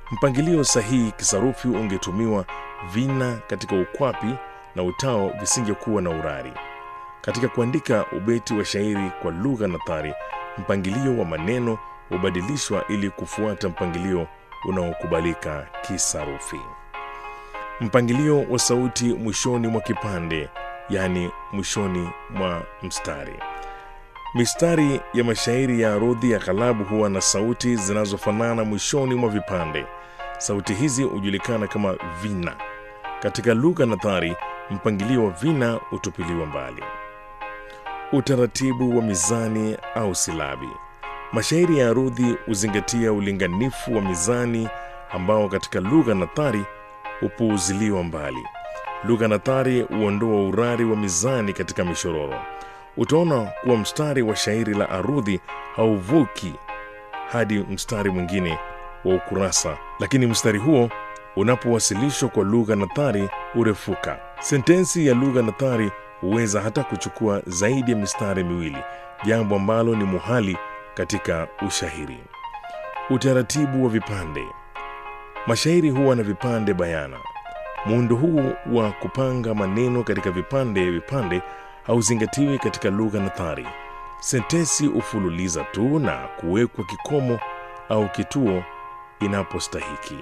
Mpangilio sahihi kisarufi ungetumiwa vina katika ukwapi na utao visingekuwa na urari. Katika kuandika ubeti wa shairi kwa lugha nathari, mpangilio wa maneno hubadilishwa ili kufuata mpangilio unaokubalika kisarufi. Mpangilio wa sauti mwishoni mwa kipande, yaani mwishoni mwa mstari. Mistari ya mashairi ya arudhi ya ghalabu huwa na sauti zinazofanana mwishoni mwa vipande. Sauti hizi hujulikana kama vina. Katika lugha nathari, mpangilio wa vina hutupiliwa mbali. Utaratibu wa mizani au silabi. Mashairi ya arudhi huzingatia ulinganifu wa mizani ambao katika lugha nathari hupuuziliwa mbali. Lugha nathari huondoa urari wa mizani katika mishororo. Utaona kuwa mstari wa shairi la arudhi hauvuki hadi mstari mwingine wa ukurasa, lakini mstari huo unapowasilishwa kwa lugha nathari hurefuka. Sentensi ya lugha nathari huweza hata kuchukua zaidi ya mistari miwili, jambo ambalo ni muhali katika ushairi. Utaratibu wa vipande. Mashairi huwa na vipande bayana. Muundo huu wa kupanga maneno katika vipande vipande hauzingatiwi katika lugha nathari. Sentensi hufululiza tu na kuwekwa kikomo au kituo inapostahiki.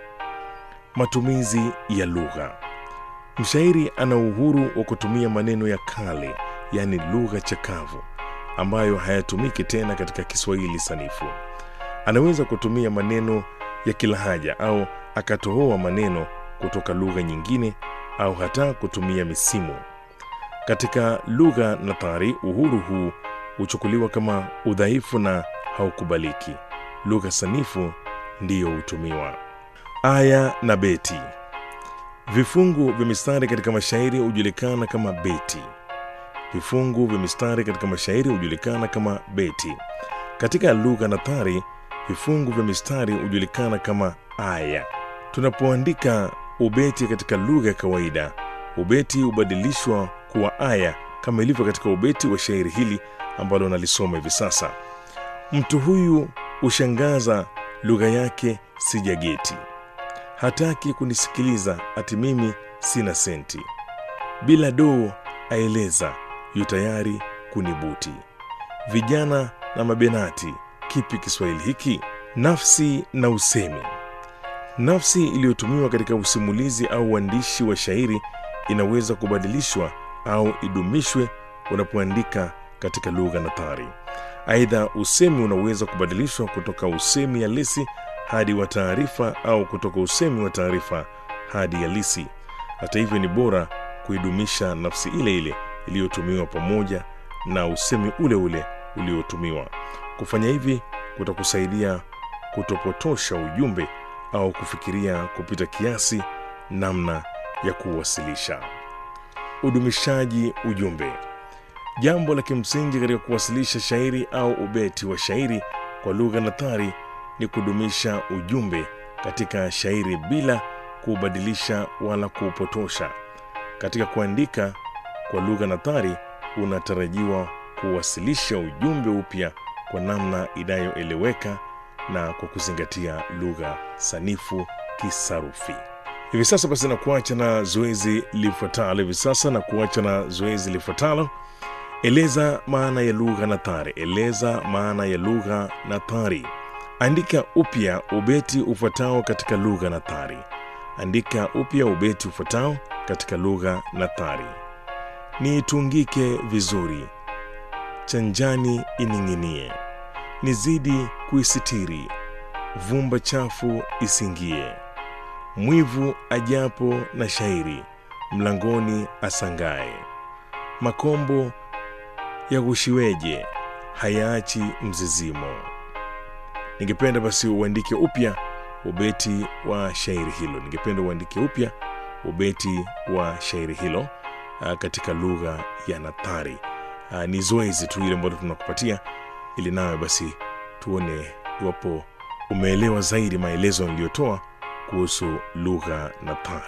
Matumizi ya lugha. Mshairi ana uhuru wa kutumia maneno ya kale, yaani lugha chakavu, ambayo hayatumiki tena katika Kiswahili sanifu. Anaweza kutumia maneno ya kilahaja au akatohoa maneno kutoka lugha nyingine au hata kutumia misimu. Katika lugha nathari, uhuru huu huchukuliwa kama udhaifu na haukubaliki. Lugha sanifu ndiyo hutumiwa. Aya na beti. Vifungu vya mistari katika mashairi hujulikana kama beti. Vifungu vya mistari katika mashairi hujulikana kama beti. Katika lugha nathari, vifungu vya mistari hujulikana kama aya. Tunapoandika ubeti katika lugha ya kawaida, ubeti hubadilishwa kuwa aya kama ilivyo katika ubeti wa shairi hili ambalo nalisoma hivi sasa. Mtu huyu hushangaza, lugha yake sijageti, hataki kunisikiliza, ati mimi sina senti, bila doo aeleza, yu tayari kunibuti. Vijana na mabenati, kipi Kiswahili hiki? Nafsi na usemi. Nafsi iliyotumiwa katika usimulizi au uandishi wa shairi inaweza kubadilishwa au idumishwe unapoandika katika lugha nathari. Aidha, usemi unaweza kubadilishwa kutoka usemi halisi hadi wa taarifa au kutoka usemi wa taarifa hadi halisi. Hata hivyo, ni bora kuidumisha nafsi ile ile iliyotumiwa pamoja na usemi ule ule uliotumiwa. Kufanya hivi kutakusaidia kutopotosha ujumbe au kufikiria kupita kiasi namna ya kuwasilisha. Udumishaji ujumbe. Jambo la kimsingi katika kuwasilisha shairi au ubeti wa shairi kwa lugha nathari ni kudumisha ujumbe katika shairi bila kuubadilisha wala kuupotosha. Katika kuandika kwa lugha nathari, unatarajiwa kuwasilisha ujumbe upya kwa namna inayoeleweka na kwa kuzingatia lugha sanifu kisarufi. Hivi sasa basi, na kuacha na zoezi lifuatalo. Hivi sasa na kuacha na zoezi lifuatalo. Eleza maana ya lugha nathari. Eleza maana ya lugha nathari. Andika upya ubeti ufuatao katika lugha nathari. Andika upya ubeti ufuatao katika lugha nathari. Niitungike vizuri, chanjani ining'inie, nizidi kuisitiri, vumba chafu isingie, mwivu ajapo na shairi, mlangoni asangae, makombo yaghushiweje, hayaachi mzizimo. Ningependa basi uandike upya ubeti wa shairi hilo. Ningependa uandike upya ubeti wa shairi hilo uh, katika lugha ya nathari. Uh, ni zoezi tu ile ambalo tunakupatia ili nawe basi tuone iwapo umeelewa zaidi maelezo niliyotoa kuhusu lugha nathari.